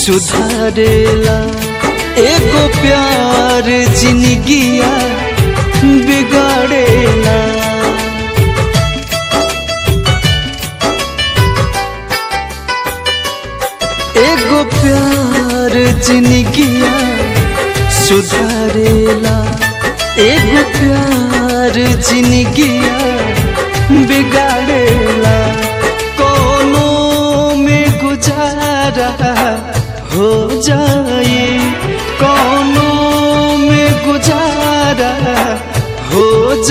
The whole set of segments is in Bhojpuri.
सुधारेला एगो प्यार जिंदगिया बिगाड़ेला एगो प्यार जिंदगिया सुधारेला एगो प्यार जिंदगिया बिगाड़ेला कोनो में गुजारा हो जाए कोनो में गुजारा हो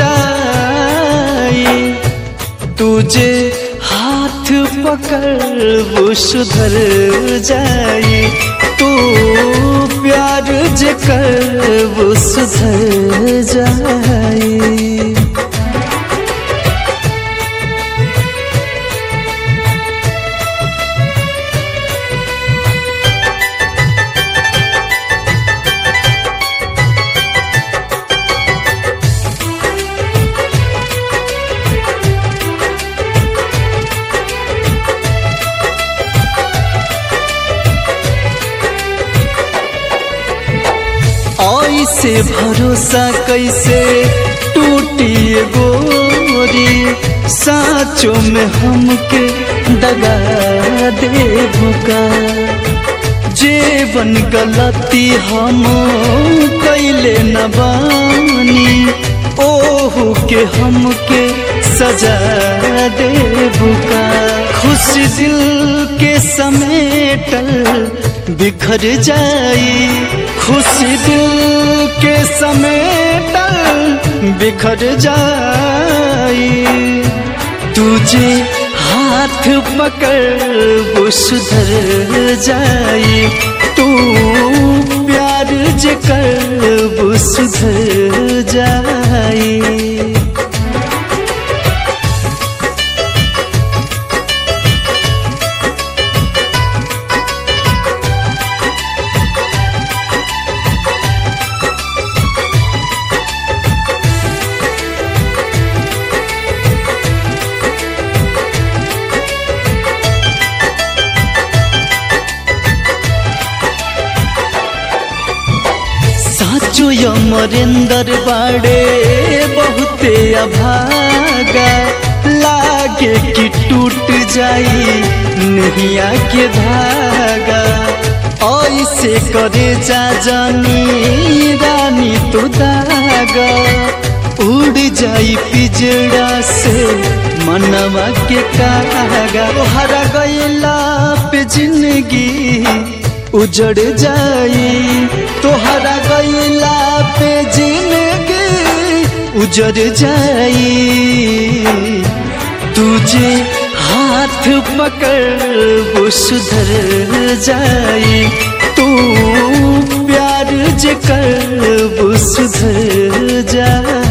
जाए तुझे हाथ पकड़ वो सुधर जाए तू प्यार जे कर वो सुधर जाए ऐसे भरोसा कैसे टूटी गोरी साचो में हमके दगा दे भुका जेवन गलती हम कैले न बानी ओहू के हमके सजा दे भुका खुश दिल के समेटल बिखर जाई खुशी दिल के समेटल बिखर जाई तुझे हाथ पकड़ वो सुधर जाई तू प्यार जे कर वो सुधर जाई साचो अमरेंदर बाड़े बहुते अभागा लागे कि टूट जाई नैया के धागा ऐसे करे जा जानी रानी तो दागा उड़ जाई पिजड़ा से मनवा के कागा हरा गईला पे जिंदगी उजड़ जाई तोहरा गईला पे जिंदगी उजड़ जाई तुझे हाथ पकड़ वो सुधर जाई तू प्यार जे कर वो सुधर जाई